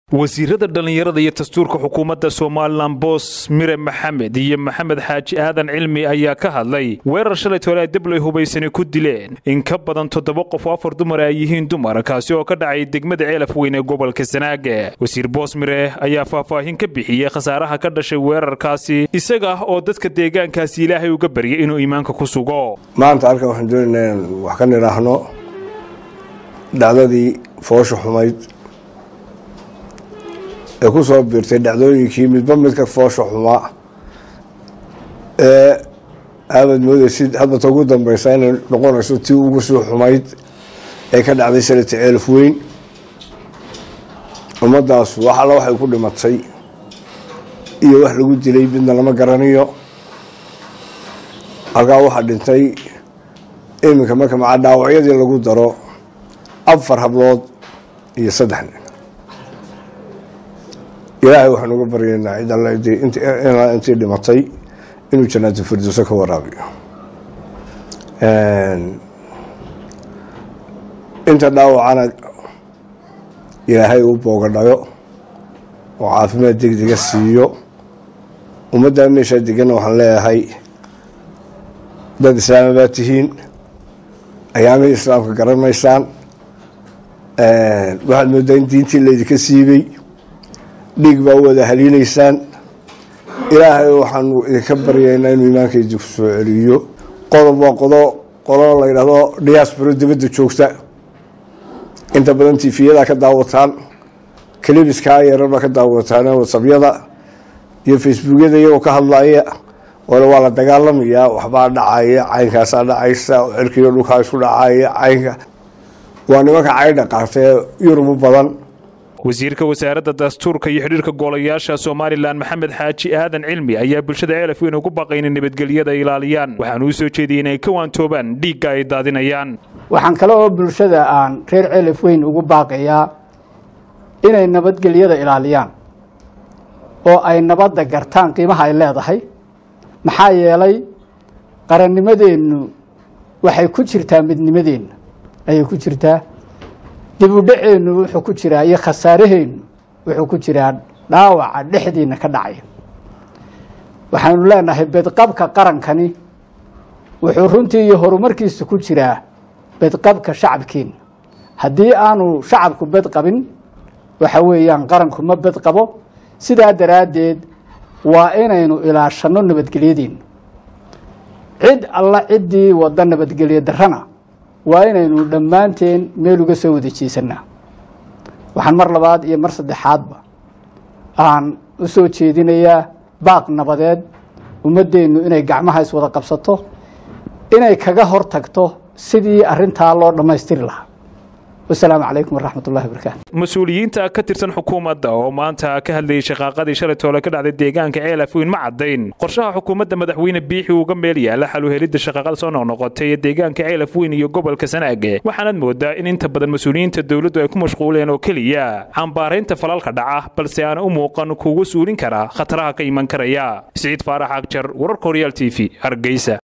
wasiirada dhallinyarada iyo dastuurka xukuumadda somalilan boos mire maxamed iyo maxamed xaaji aadan cilmi ayaa ka hadlay weerar shalay tole ay dabley hubaysani ku dileen in ka badan toddoba qof oo afar dumar ay yihiin dumar kaasi oo ka dhacay degmada ceelaf weyn ee gobolka sanaaga wasiir boos mire ayaa faahfaahin ka bixiyey khasaaraha ka dhashay weerarkaasi isaga oo dadka deegaankaasi ilaahay uga baryay inuu iimaanka ku sugo maanta halkan waxaan doonaynaa in wax ka nidhaahno dhacdadii foosha xumayd ee ku soo biirtay dhacdooyinkii midba midka foosha xumaa ee aamad moodeysid hadbata ugu dambeysa inay noqonayso tii ugu soo xumayd ee ka dhacday salata ceelaf weyn ummaddaas wax alla waxay ku dhimatay iyo wax lagu dilay midna lama garanayo halkaa waxaa dhintay iminka marka macaa dhaawacyadii lagu daro afar hablood iyo saddex nin ilaahay waxaan uga baryaynaa cid alla inaa intii dhimatay inuu jannaatu firdowso ka waraabiyo inta dhaawacana ilaahay uu boogadhayo oo caafimaad degdega siiyo ummaddaa meeshaa deganna waxaan leeyahay dad islaama baa tihiin ayaamihii islaamka garanaysaan waxaad moodaa in diintii laydinka siibay dhiig baa u wada haliilaysaan ilaahay waxaanu idinka baryaynaa inuu iimaanka idinku soo celiyo qodob waa qodo qolo la yidhaahdo diasporo dibadda joogta inta badan tifiyadaa ka daawataan kalibiskaa yararbaa ka daawataan wasabyada iyo facebookyada iyagoo ka hadlaya wale waa la dagaalamayaa waxbaa dhacaya caynkaasaa dhacaysa cirkiiyo dhulkaa isku dhacaya caynka waa nimanka caydha qaatee yurub u badan wasiirka wasaaradda dastuurka iyo xidhiirka golayaasha somalilan maxamed xaaji aadan cilmi ayaa bulshada ceelaf weyn ugu baqayn in nabadgelyada ilaaliyaan waxaanu u soo jeediyey inay ka waantoobaan dhiigga ay daadinayaan waxaan kale oo bulshada aan reer ceelaf weyn ugu baaqayaa inay nabadgelyada ilaaliyaan oo ay nabadda gartaan qiimaha ay leedahay maxaa yeelay qarannimadeennu waxay ku jirtaa midnimadeenna ayay ku jirtaa dib u dhaceennu wuxuu ku jiraa iyo khasaaraheennu wuxuu ku jiraa dhaawaca dhexdiina ka dhacaya waxaanu leenahay bedqabka qarankani wuxuu runtii iyo horumarkiisa ku jiraa bedqabka shacabkeenna haddii aanu shacabku bedqabin waxa weeyaan qaranku ma bedqabo sidaa daraaddeed waa inaynu ilaashanno nabadgelyadeenna cid alla ciddii wadda nabadgelyo darrana waa inaynu dhammaanteen meel uga soo wada jeesanaa waxaan mar labaad iyo mar saddexaadba aan u soo jeedinayaa baaq nabadeed ummaddeennu inay gacmaha iswada qabsato inay kaga hor tagto sidii arrintaa loo dhammaystiri lahaa wasalaamu calaykum waraxmat ullahi wabarakaatu mas-uuliyiinta ka tirsan xukuumadda oo maanta ka hadlayay shaqaaqadii shalay toole ka dhacday deegaanka ceelaf weyn ma caddayn qorshaha xukuumadda madaxweyne biixi uga meel yaala xal u helidda shaqaaqada soo noqnoqotay ee deegaanka ceelaf weyn iyo gobolka sanaage waxaanaad moodaa in inta badan mas-uuliyiinta dowladdu ay ku mashquuleen oo keliya cambaaraynta falalka dhaca balse aana u muuqan kuuga suulin kara khataraha ka iman karaya siciid faarax agjar wararka horyaal t v hargeysa